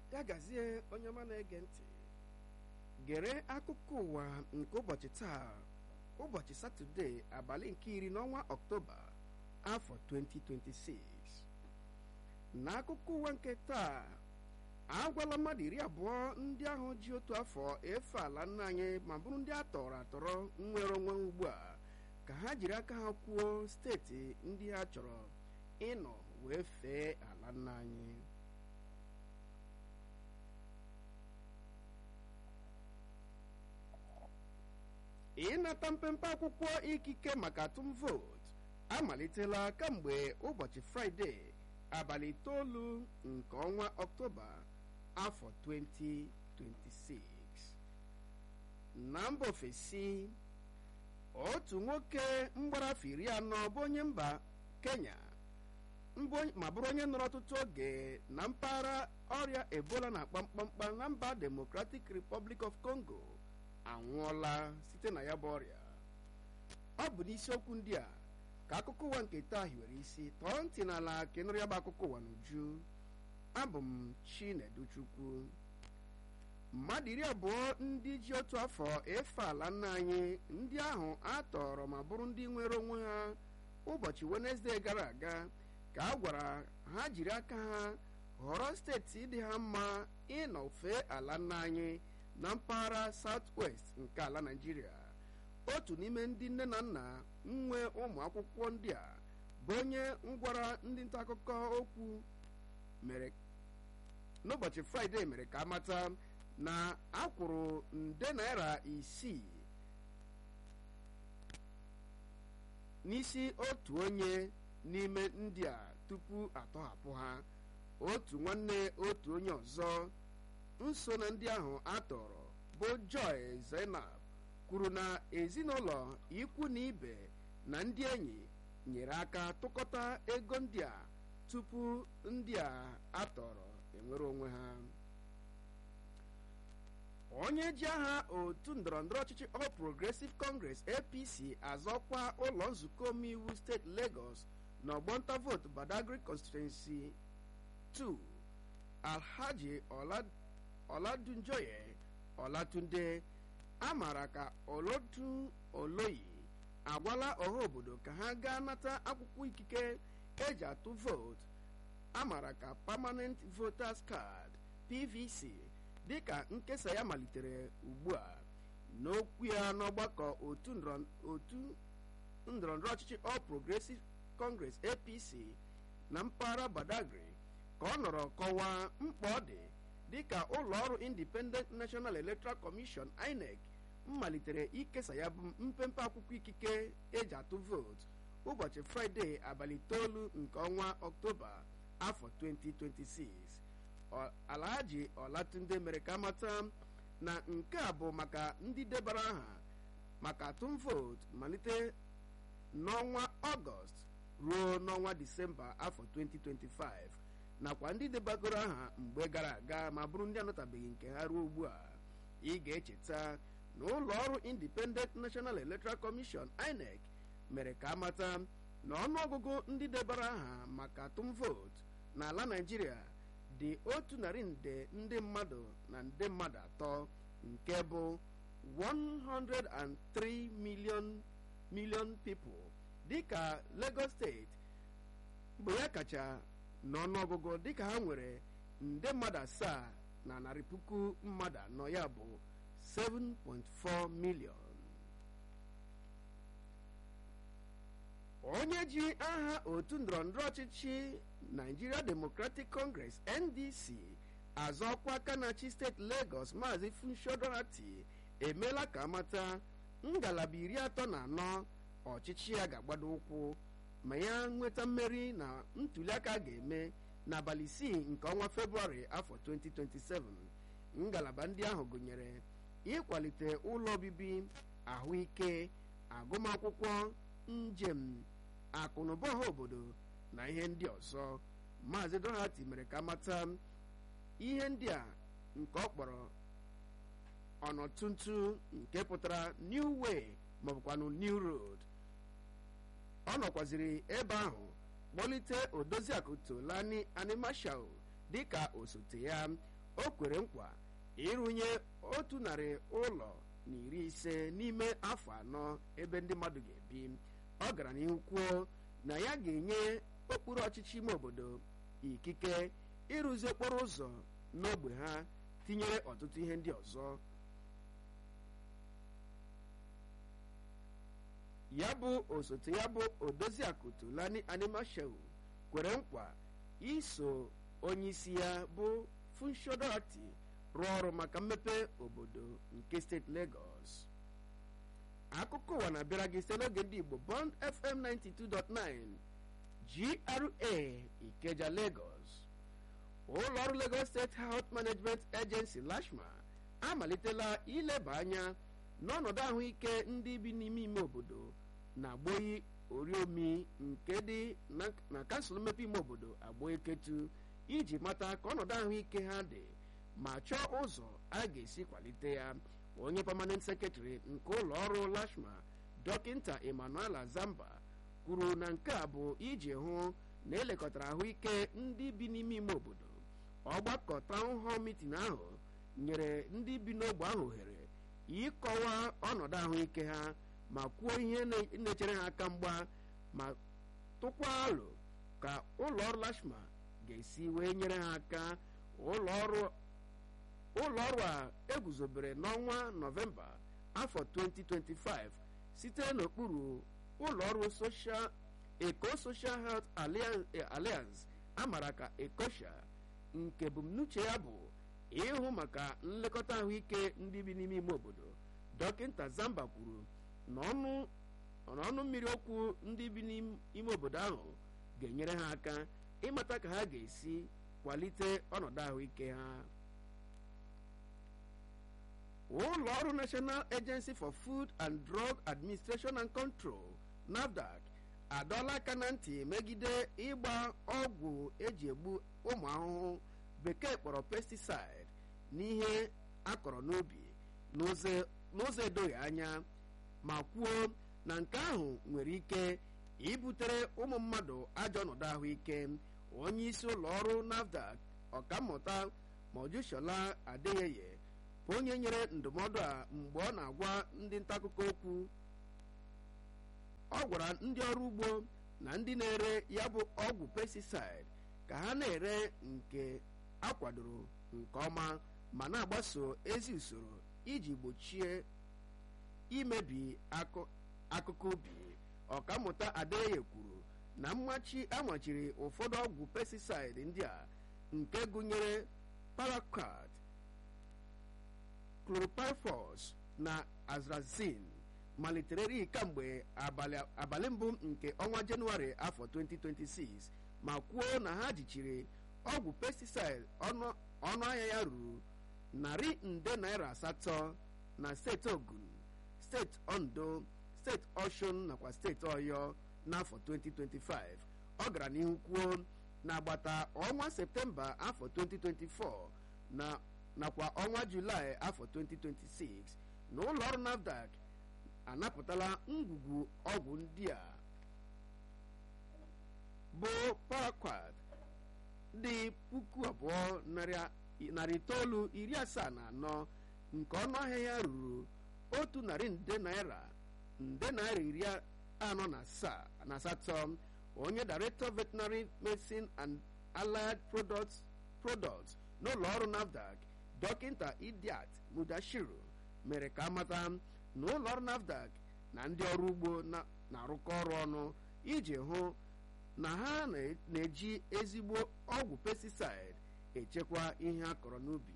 ya gazie onye ọma na-ege ntị gere akụkọ ụwa nke ụbọchị taa ụbọchị satọde abalị nke iri n'ọnwa ọktoba afọ 2026 n'akụkọ ụwa nke taa agwala mmadụ iri abụọ ndị ahụ ji otu afọ efe ala nna anyị ma bụrụ ndị a tọrọ atọrọ nwere onwe ugbu a ka ha jiri aka ha kwuo steeti ndị ha chọrọ ịnọ wee fee ala nna anyị ịnata mpempe akwụkwọ ikike maka atụm vootu amalitela kamgbe ụbọchị fraịde abalị itoolu nke ọnwa ọktoba afọ 2026 na mba ofesi otu nwoke mgbaraafọ iri anọ bụ onye mba kenya ma bụrụ onye nọrọ ọtụtụ oge na mpaghara ọrịa ebola na-akpa mkpamkpa na mba democratic republic of congo anwụọla site na ya bụ ọrịa ọ bụ n'isiokwu ndị a ka akụkọ ụwa nke taa hiwere isi tọọ ntị n'ala ka ịnụrụ ya bụ akụkọ ụwa n'uju abụ m chineduchukwu mmadụ iri abụọ ndị ji otu afọ efe ala nna anyị ndị ahụ a tọrọ ma bụrụ ndị nwere onwe ha ụbọchị wenesde gara aga ka a gwara ha jiri aka ha họrọ steeti dị ha mma ịnọ fee ala nna anyị na mpaghara south west nke ala naijiria otu n'ime ndị nne na nna nwe ụmụ akwụkwọ ndị a bụ onye ngwara ndị nta akụkọ okwu mere n'ụbọchị fraịde mere ka amata na akwụrụ nde naira isii n'isi otu onye n'ime ndị a tupu atọhapụ ha otu nwanne otu onye ọzọ nso na ndị ahụ atọrọ bụ joy zainab kwuru na ezinụlọ ikwu na ibe na ndị enyi nyere aka tụkọta ego ndị a tupu ndị a atọrọ enwere onwe ha onye ji aha otu ndọrọndọrọ ọchịchị All Progressive Congress APC azọkwa ụlọ nzukọ omeiwu steeti Lagos na ọgbọnta vootu Badagry constituency 2 Alhaji Ọladunjoye Ọlatunde amara ka Olotu Oloyi agwala ọha obodo ka ha gaa nata akwụkwọ ikike eji atụ vootu amara ka permanent voters card PVC dịka nkesa ya malitere ugbu a n'okwu ya n'ọgbakọ otu ndọrọndọrọ ọchịchị All Progressive Congress APC na mpaghara Badagry ka ọ nọrọ kọwaa mkpa ọ dị dịka ụlọọrụ Independent National Electoral Commission INEC malitere ikesa ya bụ mpempe akwụkwọ ikike eji atụ vootu ụbọchị fraịde abalị itoolu nke ọnwa ọktoba afọ 2026 alhaji ọlatunde mere ka amata na nke a bụ maka ndị debara aha maka atụm vootu malite n'ọnwa ọgọst ruo n'ọnwa disemba afọ 2025 nakwa ndị debagoro aha mgbe gara aga ma bụrụ ndị anọtabeghị nke ha ruo ugbu a ị ga-echeta na ụlọ ọrụ independent national electoral commission inec mere ka amata na ọnụọgụgụ ndị debara aha maka atụm vootu n'ala naijiria dị otu narị nde ndị mmadụ na nde mmadụ atọ nke bụ 103 million million people dịka lagos steeti bụ ya kacha n'ọnụọgụgụ dịka ha nwere nde mmadụ asaa na narị puku mmadụ anọ ya bụ 7.4 million onye ji aha otu ndọrọndọrọ ọchịchị Nigeria Democratic Congress NDC azọkwa aka na-achị steeti Lagos Maazị Funsho Dorati emeela ka amata ngalaba iri atọ na anọ ọchịchị ya ga-agbado ụkwụ ma ya nweta mmeri na ntuliaka a ga-eme n'abalị isii nke ọnwa Febụwarị afọ 2027 ngalaba ndị ahụ gụnyere ịkwalite ụlọ obibi ahụike agụmakwụkwọ njem akụnụba ọha obodo na ihe ndị ọzọ maazị Dorati mere ka mata ihe ndị a nke ọ kpọrọ ọnọtuntu nke pụtara new way maọbụkwanụ new road ọ nọkwaziri ebe ahụ kpọlite odoziakụ tolani animashal dịka osote ya o kwere nkwa ịrụnye otu narị ụlọ na iri ise n'ime afọ anọ ebe ndị mmadụ ga-ebi ọ gara n'ihu kwuo na ya ga-enye okpuru ọchịchị ime obodo ikike ịrụzi okporo ụzọ n'ogbe ha tinyere ọtụtụ ihe ndị ọzọ ya bụ osote ya bụ odoziakụ Tulani Animashehu kwere nkwa iso onyeisi ya bụ Funshodorati rụọ ọrụ maka mmepe obodo nke steeti Lagos akụkọ ụwa na-abịara gị site n'oge ndị Igbo Bond FM 92.9 GRA Ikeja Lagos ụlọ ọrụ Lagos State Health Management Agency LASHMA amalitela ileba anya n'ọnọdụ ahụike ndị bi n'ime ime obodo na agboyi oriomi nke dị na kansụl mmepe ime obodo agboeketu iji mata ka ọnọdụ ahụike ha dị ma chọọ ụzọ a ga-esi kwalite ya onye permanent secretary nke ụlọ ọrụ lashma dọkịnta emmanuel zamba kwuru na nke a bụ iji hụ na elekọtara ahụike ndị bi n'ime ime obodo ọgbakọ town hall meeting ahụ nyere ndị bi n'ogbe ahụ ohere ịkọwa ọnọdụ ahụike ha ma kwuo ihe na-echere ha aka mgba ma tụkwa alo ka ụlọ ọrụ lashma ga-esi wee nyere ha aka ụlọ ọrụ ụlọ ọrụ a eguzobere n'ọnwa nọvemba afọ 2025 site n'okpuru ụlọ ọrụ social eco social health alliance amara ka ecosha nke ebumnuche ya bụ ịhụ maka nlekọta ahụike ndị bi n'ime ime obodo dọkịnta zamba kwuru na ọnụ mmiri okwu ndị bi n'ime obodo ahụ ga-enyere ha aka ịmata ka ha ga-esi kwalite ọnọdụ ahụike ha ụlọ ọrụ national agency for food and drug administration and control nafdac adọla aka na ntị megide ịgba ọgwụ eji egbu ụmụ ahụhụ bekee kpọrọ pesticide n'ihe akọrọ n'ubi n'ụzọ edoghị anya ma kwuo na nke ahụ nwere ike ibutere ụmụ mmadụ ajọ ọnọdụ ahụike onye isi ụlọ ọrụ nafdac ọkammụta mojushola adeyeye bụ onye nyere ndụmọdụ a mgbe ọ na-agwa ndị nta akụkọ okwu ọ gwara ndị ọrụ ugbo na ndị na-ere ya bụ ọgwụ pesticide ka ha na-ere nke akwadoro nke ọma ma na-agbaso ezi usoro iji gbochie imebi akụkụ ubi ọkammụta adeye kwuru na mmachi amachiri ụfọdụ ọgwụ pesticide ndị a nke gụnyere paraquat chlorpyrifos na azrazin malitere kamgbe abalị mbụ nke ọnwa jenụwarị afọ 2026 ma kwuo na ha jichiri ọgwụ pesticide ọnụ ahịa ya ruru narị nde naira asatọ na steeti ogun steeti ondo steeti oshun nakwa steeti ọyọ n'afọ 2025 ọ gara n'ihu kwuo na agbata ọnwa septemba afọ 2024 na nakwa ọnwa julaị afọ 2026 na ụlọ ọrụ nafdac anapụtala ngwugwu ọgwụ ndị a bụ paraquat dị puku abụọ narị itoolu iri asaa na anọ nke ọnụ ahịa ya ruru otu narị nde naira nde naira iri anọ na asaa na asatọ onye director veterinary medicine and allied products products n'ụlọ ọrụ nafdac dọkịta idiat mudashiru mere ka amata na ụlọ ọrụ nafdac na ndị ọrụ ugbo na-arụkọ ọrụ ọnụ iji hụ na ha na-eji ezigbo ọgwụ pesticide echekwa ihe a kọrọ n'ubi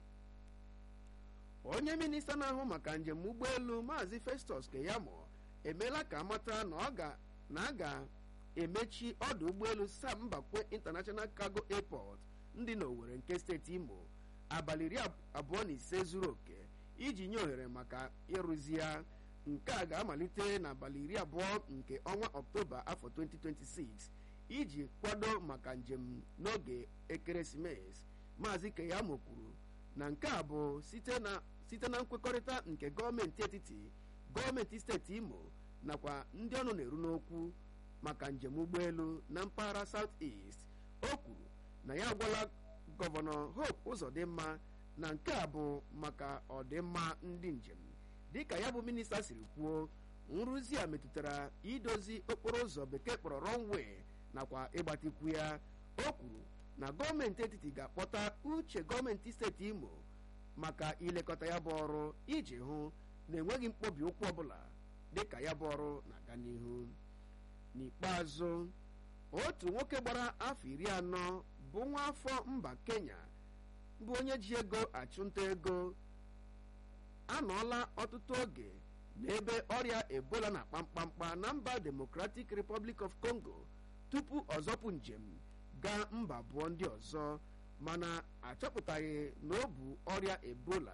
onye minista na-ahụ maka njem ụgbọelu maazị festus keyamo emeela ka amata na a ga-emechi ọdụ ụgbọelu sam mbakwe international cargo airport ndị n'Owerri nke steeti imo abalị iri abụọ na ise zuru oke iji nye ohere maka ịrụzi ya nke a ga-amalite n'abalị iri abụọ nke ọnwa ọktoba afọ 2026 iji kwado maka njem n'oge ekeresimesi maazị keyamo kwuru na nke a bụ site na nkwekọrịta nke gọọmenti etiti gọọmenti steeti imo nakwa ndị ọnụ na-eru n'okwu maka njem ụgbọelu na mpaghara south east o kwuru na ya agwala gọvanọ hope ụzọdịmma na nke a bụ maka ọdịmma ndị njem dịka ya bụ minista siri kwuo nrụzi a metụtara idozi okporo ụzọ bekee kpọrọ runway nakwa ịgbatikwu ya o kwuru na gọọmenti etiti ga-akpọta uche gọọmenti steeti imo maka ilekọta ya bụ ọrụ iji hụ na enweghị mkpọbi ụkwụ ọbụla dịka ya bụ ọrụ na-aga n'ihu n'ikpeazụ otu nwoke gbara afọ iri anọ bụ nwa afọ mba kenya bụ onye ji ego achụnta ego anọọla ọtụtụ oge n'ebe ọrịa ebola na kpamkpamkpa na mba democratic republic of congo tupu ọzọpụ njem gaa mba abụọ ndị ọzọ mana achọpụtaghị na ọ bụ ọrịa ebola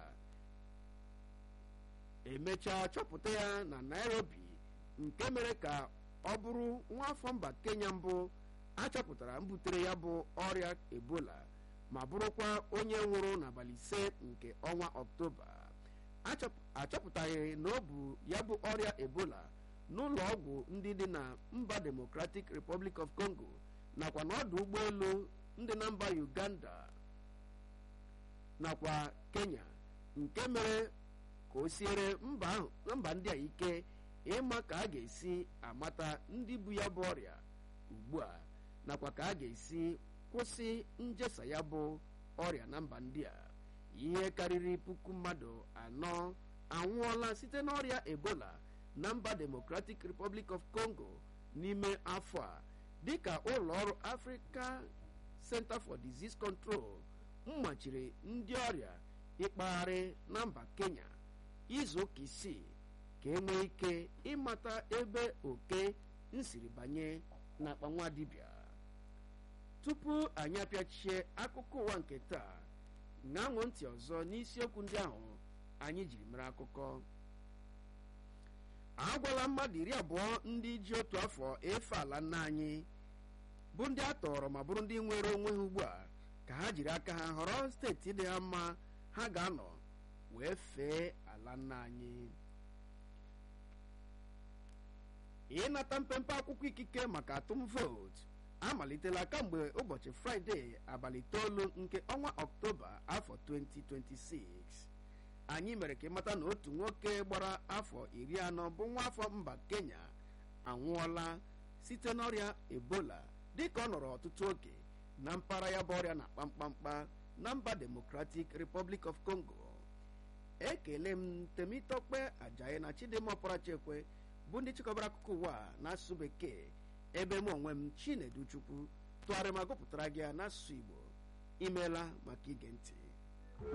emechaa chọpụta ya na nairobi nke mere ka ọ bụrụ nwa afọ mba kenya mbụ achọpụtara mbutere ya bụ ọrịa ebola ma bụrụkwa onye nwụrụ n'abalị ise nke ọnwa ọktoba achọpụtaghị na ọ bụ ya bụ ọrịa ebola n'ụlọ ọgwụ ndị dị na mba democratic republic of congo nakwa n'ọdụ ụgbọelu ndị na mba uganda nakwa kenya nke mere ka o siere mba ndị a ike ịma ka a ga-esi amata ndị bu ya bụ ọrịa ugbu a nakwa ka a ga-esi kwụsị njesa ya bụ ọrịa na mba ndị a ihe karịrị puku mmadụ anọ anwụọla site n'ọrịa ebola na mba democratic republic of congo n'ime afọ a dịka ụlọ ọrụ africa center for disease control mmachiri ndị ọrịa ịkpagharị na mba kenya izu ụka isii ka e nwee ike ịmata ebe oke nsiri banye n'akpa nwa dibịa tupu anyị apịachie akụkọ ụwa nke taa ṅaṅụ ntị ọzọ n'isiokwu ndị ahụ anyị jiri mere akụkọ agwala mmadụ iri abụọ ndị ji otu afọ efe ala nna anyị bụ ndị a tọrọ ma bụrụ ndị nwere onwe ha ugbu a ka ha jiri aka ha họrọ steeti dị ha mma ha ga-anọ wee fee ala nna anyị ịnata mpempe akwụkwọ ikike maka atụm vootu amalitela kamgbe ụbọchị fraịde abalị itoolu nke ọnwa ọktoba afọ 2026 anyị mere ka ịmata na otu nwoke gbara afọ iri anọ bụ nwa afọ mba kenya anwụọla site n'ọrịa ebola dịka ọ nọrọ ọtụtụ oge na mpaghara ya bụ ọrịa na kpamkpamkpa na mba democratic republic of congo ekele m temitokpe ajayi na chidimma ọparachekwe bụ ndị chịkọbara akụkọ ụwa n'asụsụ bekee ebe m onwe m chinedu chukwu tụgharịa ma gụpụtara gị ya n'asụsụ igbo imeela maka ige ntị